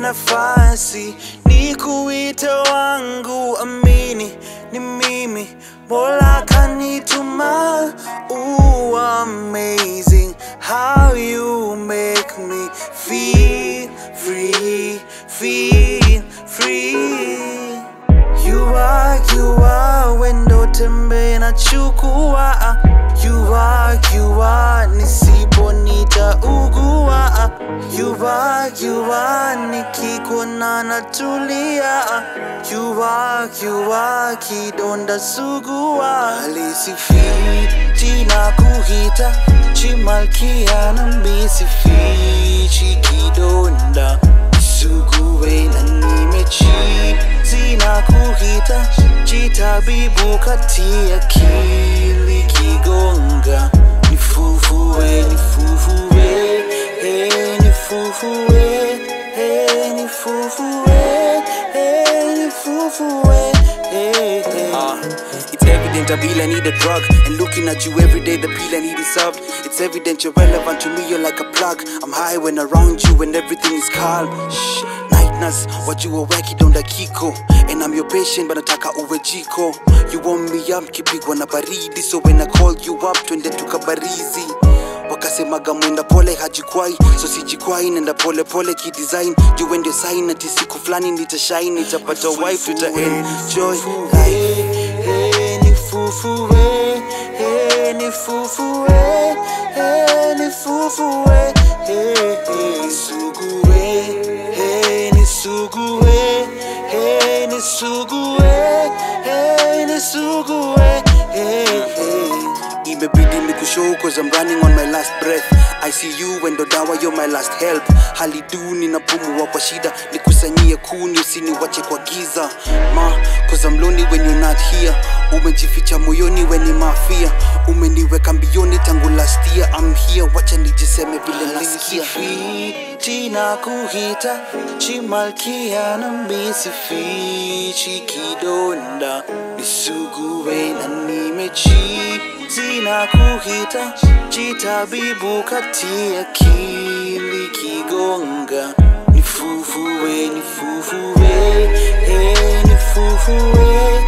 nafasi ni kuita wangu, amini ni mimi, Mola kanituma. Ooh, amazing how you make me feel free, feel free. You are, you are, wendo tembe na chukua. You are, you are, nisipo nitaugua. You are, you are, nikikuona natulia. You are, you are, kidonda sugua. Alisifiti na kuhita, chimalkia na misifichi kidonda sugue na nimechi zina kuhita jitabibu kati akili kigonga nifufue nifufue eh, nifufue eh, nifufue eh, nifufue eh, eh. Uh, it's evident I feel I need a drug And looking at you every day the pill I need is solved It's evident you're relevant to me, you're like a plug I'm high when around you and everything is calm Shh, night nurse, wajua weki donda kiko And I'm your patient but nataka uwe jiko You warm me up, kipigwa na baridi So when I call you up, twende tukabarizi wakasemaga mwenda pole hajikwai so sijikwai nenda pole pole kidesign juu ndio sign ati siku fulani nitashine nitapata wife tutaenjoy life Hey, nifufue, hey, nifufue, hey, nifufue, hey, hey, nisugue, hey, nisugue, hey, nisugue, hey, nisugue, hey, hey. imebidi nikushow cause I'm running on my last breath I see you wendo dawa you're my last help hali duni na pumua kwa shida nikusanyie kuni usiniwache kwa giza ma cause I'm lonely when you're not here umejificha moyoni weni mafia umeniweka mbioni tangu last year I'm here wacha nijiseme vile nasikia Alisifiti na kuhita chimalkia na misifichi kidonda nisugue na nimechi zina kuhita jitabibu kati akili kigonga nifufue nifufue eh, nifufue